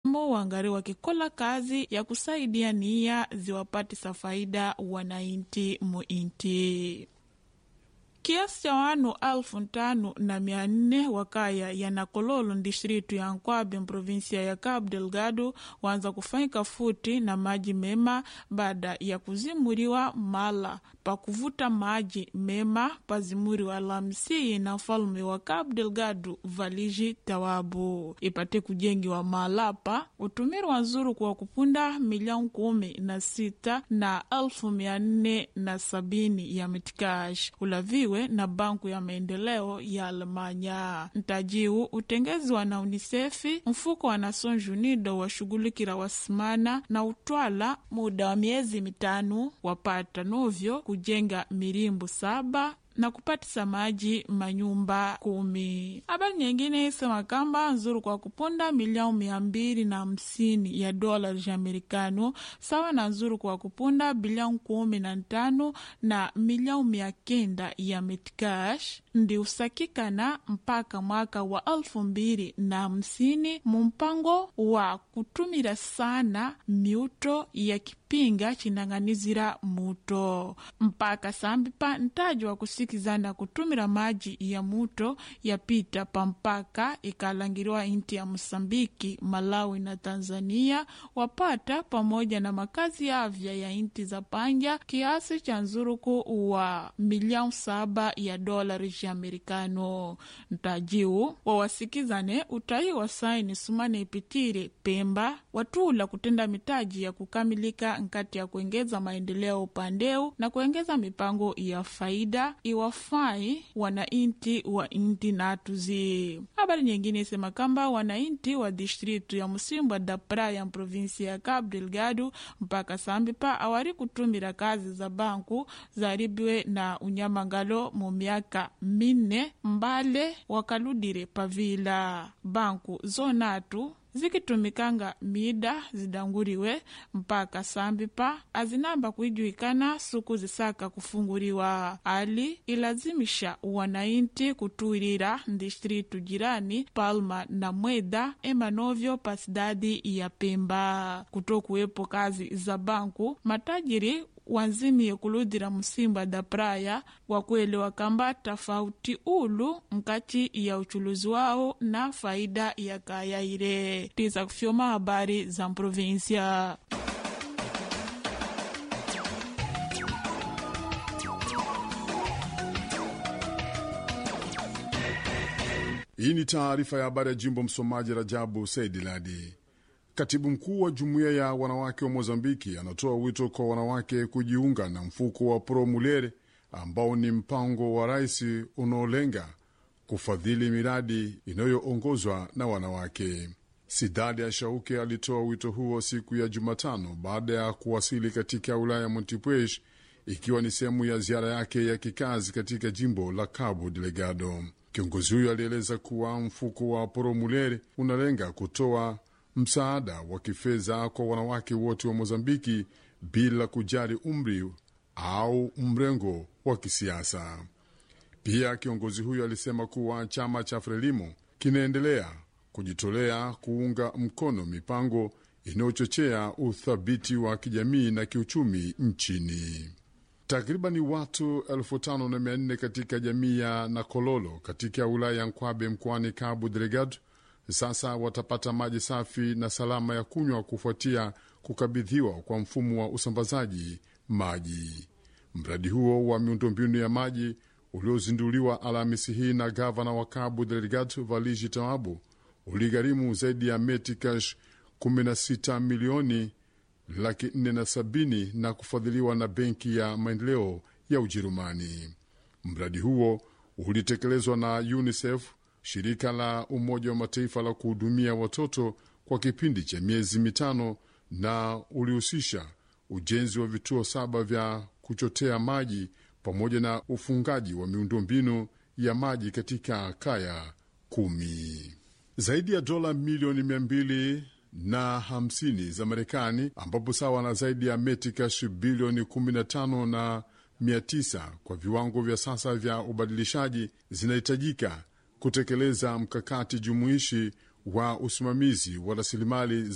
wangari wakikola kazi ya kusaidia nia ziwapatisa faida wanainti muinti kiasi cha wanu alfu ntano na mia nne wakaya ya Nakololo distritu ya Nkwabe provinsia ya Cabo Delgado waanza kufanyika futi na maji mema baada ya kuzimuriwa mala pa kuvuta maji mema pazimuriwa Alhamisi na mfalume wa Cabo Delgado Valiji Tawabu ipate kujengiwa malapa utumiri wa nzuru kwa kupunda milioni kumi na sita na elfu mia nne na sabini ya mitikash ulaviwe na banku ya maendeleo ya Alemanya. Ntajiu utengeziwa na UNICEF, mfuko wa Nações Unidas washughulikira wasimana na utwala muda wa miezi mitano wapata novyo kujenga mirimbu saba na kupatisa maji manyumba kumi. Habari nyingine isema kamba nzuru kwa kupunda milioni mia mbili na hamsini ya dola za Amerikano sawa na nzuru kwa kupunda bilioni kumi na ntano na milioni mia kenda ya metcash ndi usakikana mpaka mwaka wa elfu mbili na hamsini mumpango wa kutumira sana miuto ya kipinga chinang'anizira muto mpaka sambipa ntaji wa kusikizana kutumira maji ya muto yapita pa mpaka ikalangiriwa inti ya Mosambiki, Malawi na Tanzania wapata pamoja na makazi ya avya ya inti za panja kiasi cha nzuruku wa milioni saba ya dolari za Amerikano. Ntajiu wawasikizane utai wa saini sumane ipitire Pemba watula kutenda mitaji ya kukamilika nkati ya kuengeza maendeleo upandeu na kuengeza mipango ya faida iwafai wanainti wa inti natuzi. Habari nyingine isema kamba wanainti wa distritu ya Musimbwa da Praia provinsi ya Cabo Delgado mpaka sambipa awari kutumira kazi za banku zaribiwe na unyamangalo mu miaka minne mbale wakaludire pavila banku zonatu zikitumikanga mida zidanguriwe mpaka sambipa azinamba kuijuikana suku zisaka kufunguriwa ali ilazimisha wanainti kutuirira distritu jirani Palma na Mweda emanovyo pa sidadi ya Pemba kutokuwepo kazi za banku matajiri wanzimiye kuludira musimbwa da praia wakuelewa kamba tofauti ulu nkati ya uchuluzi wao na faida ya kayaire tiza kufyoma habari za mprovinsia Hii ni taarifa ya habari ya jimbo. Msomaji Rajabu Saidi Ladi. Katibu mkuu wa jumuiya ya wanawake wa Mozambiki anatoa wito kwa wanawake kujiunga na mfuko wa Pro Mulher ambao ni mpango wa rais unaolenga kufadhili miradi inayoongozwa na wanawake. Sidadi ya Shauke alitoa wito huo siku ya Jumatano baada ya kuwasili katika wilaya ya Montepuez, ikiwa ni sehemu ya ziara yake ya kikazi katika jimbo la Cabo Delgado. Kiongozi huyo alieleza kuwa mfuko wa Pro Mulher unalenga kutoa msaada wa kifedha kwa wanawake wote wa Mozambiki bila kujali umri au mrengo wa kisiasa. Pia kiongozi huyo alisema kuwa chama cha Frelimo kinaendelea kujitolea kuunga mkono mipango inayochochea uthabiti wa kijamii na kiuchumi nchini. Takribani watu elfu tano na mia nne katika jamii ya Nakololo katika wilaya ya Nkwabe mkoani Cabo Delgado sasa watapata maji safi na salama ya kunywa kufuatia kukabidhiwa kwa mfumo wa usambazaji maji. Mradi huo wa miundombinu ya maji uliozinduliwa Alhamisi hii na gavana wa Cabo Delgado Valiji Tawabu uligharimu zaidi ya metikash 16 milioni laki nne na sabini na kufadhiliwa na Benki ya Maendeleo ya Ujerumani. Mradi huo ulitekelezwa na UNICEF shirika la Umoja wa Mataifa la kuhudumia watoto kwa kipindi cha miezi mitano na ulihusisha ujenzi wa vituo saba vya kuchotea maji pamoja na ufungaji wa miundombinu ya maji katika kaya kumi. Zaidi ya dola milioni mia mbili na hamsini za Marekani, ambapo sawa na zaidi ya metikash bilioni 15 na 900 kwa viwango vya sasa vya ubadilishaji zinahitajika kutekeleza mkakati jumuishi wa usimamizi wa rasilimali